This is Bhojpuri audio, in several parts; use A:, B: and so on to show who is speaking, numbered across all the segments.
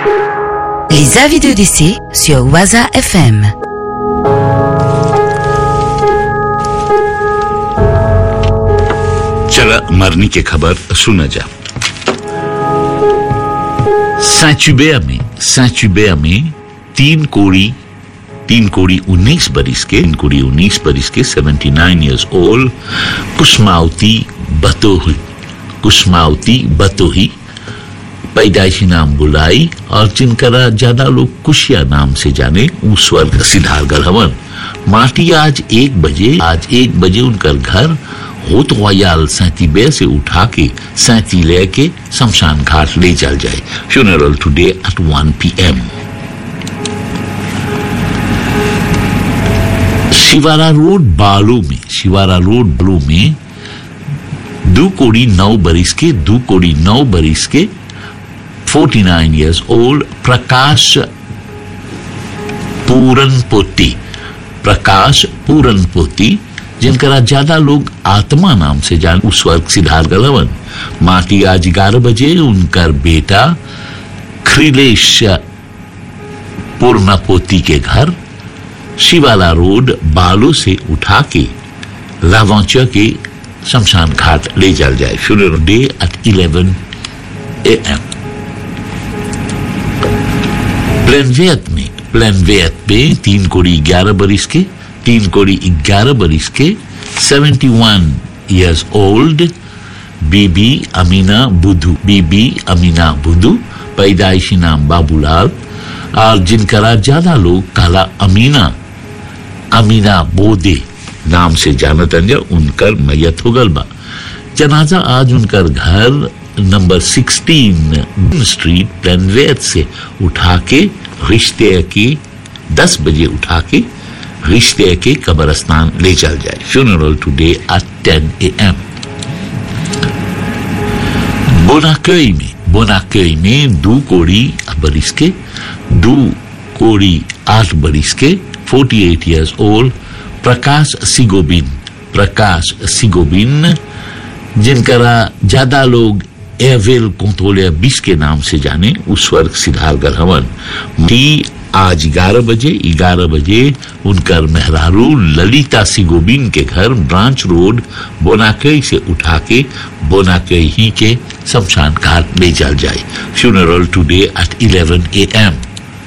A: Les avis de décès sur Waza FM.
B: चला मरने की खबर सुना जा सैचुबेया में सैचुबेया में तीन कोड़ी तीन कोड़ी उन्नीस बरिस के तीन कोड़ी उन्नीस बरिस के seventy nine years old Kusmawati Batohi Kusmawati Batohi पैदाइशी नाम बुलाई और जिनका ज्यादा लोग कुशिया नाम से जाने वो स्वर्ग सिद्धारगढ़ हवन माटी आज एक बजे आज एक बजे उनका घर होत वायाल सैती बे से उठा के सैती लेके शमशान घाट ले चल जाए funeral today at 1 PM Shiwara road बालू में शिवारा रोड बालू में दो कोड़ी नौ बरिस के दो कोड़ी नौ बरिस के 49 years old प्रकाश पूरन पोती प्रकाश पूरन पोती जिनका ज्यादा लोग आत्मा नाम से जान उस वर्ग सिद्धार्थ गलवन माटी आज ग्यारह बजे उनका बेटा खिलेश पूर्णपोती के घर शिवाला रोड बालू से उठा के लावांचा के शमशान घाट ले चल जाए funeral day at 11 A M प्लेनवेयत में प्लेनवेयत में तीन कोड़ी ग्यारह बरिस के तीन कोड़ी ग्यारह बरिस के 71 इयर्स ओल्ड बीबी अमीना बुधू बीबी अमीना बुधू पैदाइशी नाम बाबूलाल और जिनका ज्यादा लोग काला अमीना अमीना बोदे नाम से जानत अंजा उनकर मैयत हो गल बा जनाजा आज उनकर घर नंबर 16 स्ट्रीट प्लेनवेथ से उठा के रिश्ते के 10 बजे उठा के रिश्ते के कब्रस्तान ले चल जाए funeral today at 10 A M बोनाकई में बोनाकई में दो कोड़ी बरिस के दो कोड़ी आठ बरिस के 48 इयर्स ओल्ड प्रकाश सिगोबिन प्रकाश सिगोबिन जिनका ज्यादा लोग एवेल कोंतोलिया बीस के नाम से जाने उस वर्ग सिद्धारगढ़ हवन टी आज ग्यारह बजे ग्यारह बजे उनकर मेहरारू ललिता सिगोबिन के घर ब्रांच रोड बोनाकई से उठा के बोनाकई ही के शमशान घाट ले चल जाए funeral today at 11 A M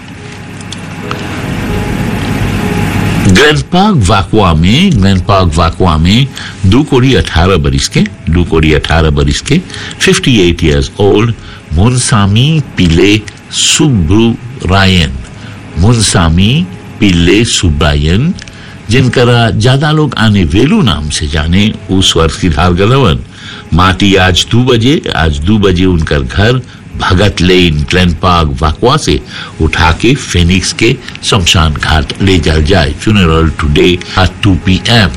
B: grand park वाकुआ में ग्रैंड पार्क वाकुआ में दो कोड़ी अठारह बरिस के दो कोड़ी अठारह बरिस के 58 एट ईयर्स ओल्ड मुनसामी पिले सुब्रू रायन मुनसामी पिल्ले सुब्रायन जिनका ज्यादा लोग आने वेलू नाम से जाने उस वर्ष की धार गलवन माटी आज दो बजे आज दो बजे उनका घर भगत लेन ग्लैन पार्क वाकवा से उठा के फिनिक्स के शमशान घाट ले चल जाए फ्यूनरल टुडे एट 2 पीएम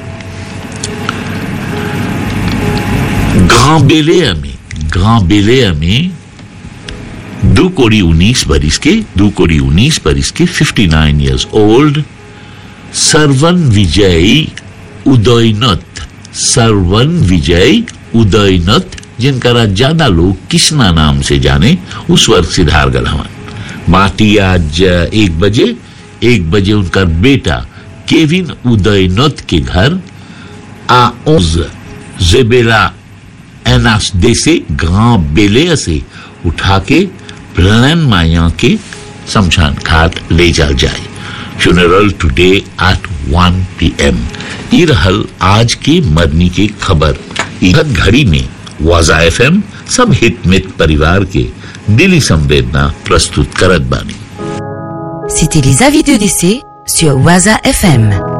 B: ग्रां बेलेया में ग्रां बेलेया में दो कोड़ी उन्नीस बरिस के दो कोड़ी उन्नीस बरिस के 59 इयर्स ओल्ड सरवन विजय उदयनत सरवन विजय उदयनत जिनका ज्यादा लोग किसना नाम से जाने उस वर्ग सिद्धार गलहवन माटी आज एक बजे एक बजे उनका बेटा केविन उदयनत के घर आउज जेबेला एनास देसे ग्रां बेले से उठा के प्लान माया के शमशान घाट ले जा जाए फ्यूनरल टुडे एट 1 पीएम ये रहल आज के मरनी की खबर इधर घड़ी में वाजा एफएम सब हित मित परिवार के दिली संवेदना प्रस्तुत करत बानी
A: C'était les avis de décès sur Waza FM.